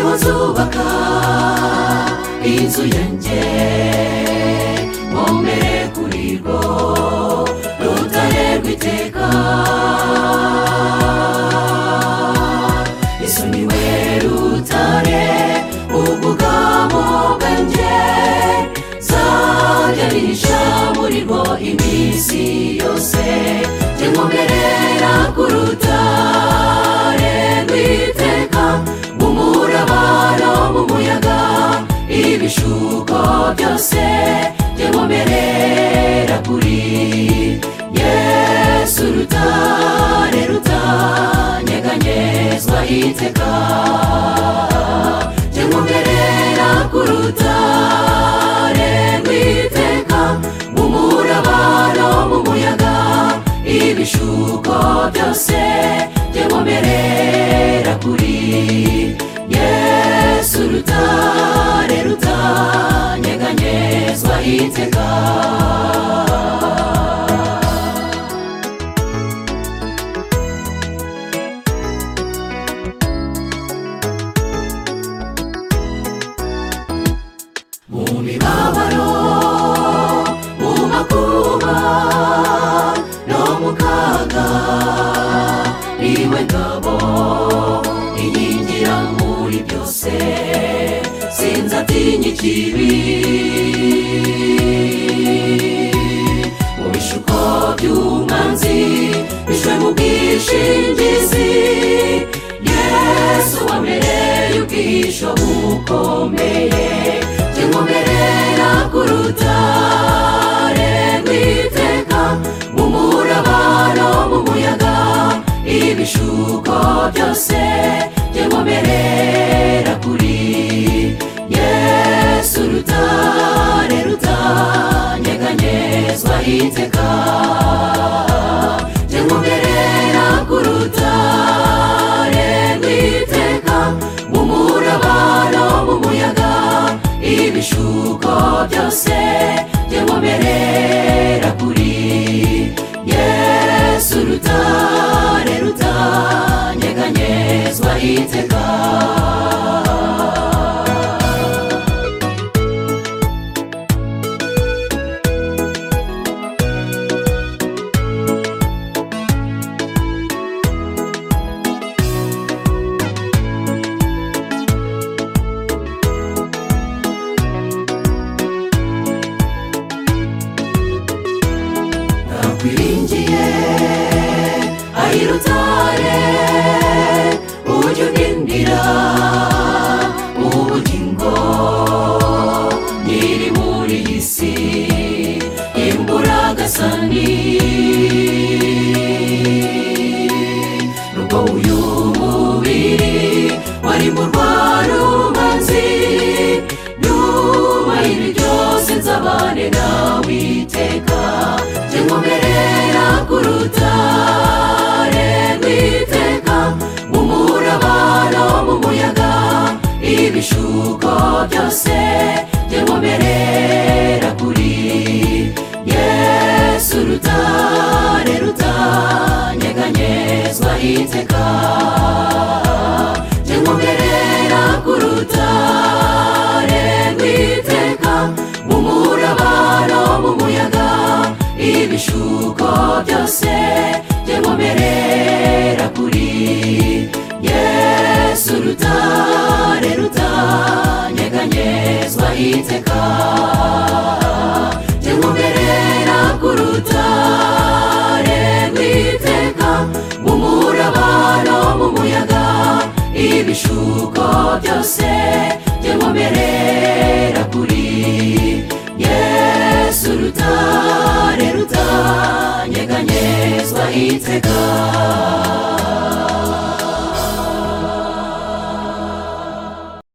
nzubaka inzu yanjye nkomere kuri rwo rutare rw'iteka yesu niwe rutare ubwugamo bwanjye nzajya nisha muri rwo iminsi yose jye nkomerera ku rutare rw'iteka umurabaro mu muyaga ibishuko byose jye nkomerera kuri yesu rutare rutanyeganyezwa iteka jye nkomerera ku rutare rw'iteka umurabaro mu muyaga ibishuko byose jye nkomerera kuri yesu rutare rutanyeganyezwa iteka mu mibabaro mu makuba no mu kaga niwe ngabo inkingira muri byose sinzatinya ikibi mu bishuko by'umwanzi bishwe mu bwishingizi yesu wa mbere y'ubwisho bukomeye jye nkomerera ku rutare rw'iteka mu murabaro mu muyaga ibishuko byose jye nkomerera kuri yesu rutare rutanyeganyezwa iteka jye nkomerera ku rutare rw'iteka mu murabaro mu muyaga ibishuko byose jye nkomerera kuri yesu rutare rutanyeganyezwa iteka nakwiringiye ayirutare ujya undindira ubugingo nkiri muri iyi si imburagasani nubwo uyu mubiri wari mu rwarubanzi nyuma y'ibi byose nzabane nawe iteka jye nkomerera ku rutare rw'iteka mu murabaro mu muyaga ibishuko byose jye nkomerera kuri yesu rutare rutanyeganyezwa iteka jye nkomerera ku rutare rw'iteka mu murabaro mu muyaga ibishuko byose jye nkomerera kuri yesu rutare rutanyeganyezwa iteka jye nkomerera ku rutare rw'iteka mu murabaro mu muyaga ibishuko byose jye nkomerera kuri yesu rutare rutanyeganyezwa iteka